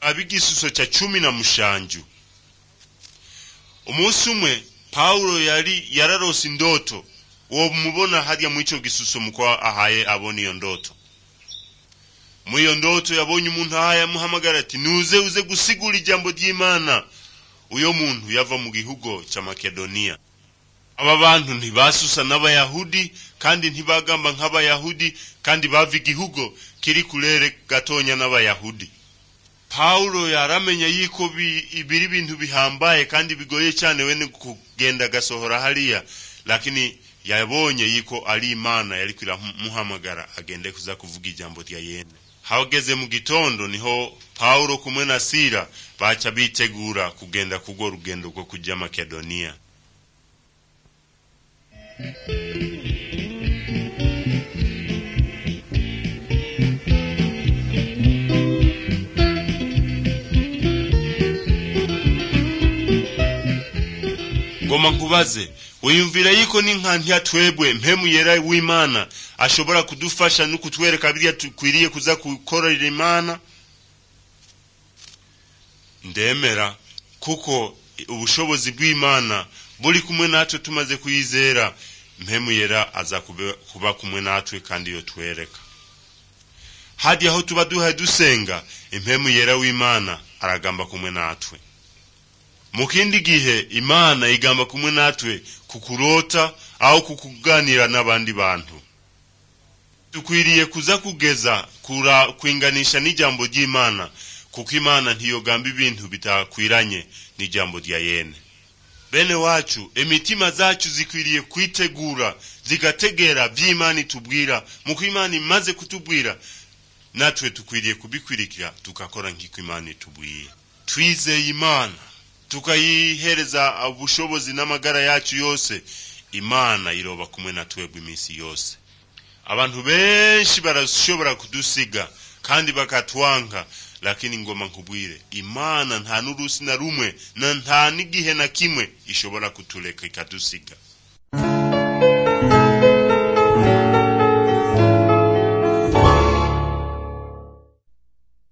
ab'igisuso cya cumi na mushanju umunsi umwe pawulo yari yararose indoto uwo mubona harya mw'ico gisuso muko ahaye abona iyo ndoto mu iyo ndoto yabonye umuntu ahaye amuhamagara ati nuze uze gusigura ijambo ry'imana uyo muntu yava mu gihugu cya makedoniya aba bantu ntibasusa n'abayahudi kandi ntibagamba nk'abayahudi kandi bava igihugu kiri kurere gatonya n'abayahudi pawulo yaramenya yuko biri ibintu bihambaye kandi bigoye cyane wene kugenda agasohora hariya lakini yabonye yuko ari imana yari kiramuhamagara agende kuza kuvuga ijambo rya yene hageze mu gitondo niho pawulo kumwe na sira baca bitegura kugenda kugwo rugendo rwo kujya makedoniya ngoma nkubaze wiyumvira yuko n'inka twebwe mpemu yera w'imana ashobora kudufasha no kutwereka biriya tukwiriye kuza gukorera imana ndemera kuko ubushobozi bw'imana buri kumwe natwe tumaze kuyizera mpemu yera aza kuba kumwe natwe kandi iyo twereka hadi aho tuba duhaye dusenga impemu yera w'imana aragamba kumwe natwe mu kindi gihe imana igamba kumwe natwe kukurota aho kukuganira n'abandi bantu dukwiriye kuza kugeza kura kwinganisha n'ijambo ry'imana kuko imana ntiyogamba ibintu bitakwiranye n'ijambo rya yene bene wacu imitima zacu zikwiriye kwitegura zigategera vy'imana itubwira muko imana imaze kutubwira natwe tukwiriye kubikwirikira tukakora nk'iko imana itubwiye twizeye imana tukayihereza ubushobozi n'amagara yacu yose imana iroba kumwe na twebwe iminsi yose abantu benshi barashobora kudusiga kandi bakatwanka lakini ngoma nkubwire imana nta n'urusi na rumwe na nta n'igihe na kimwe ishobora kutuleka ikadusiga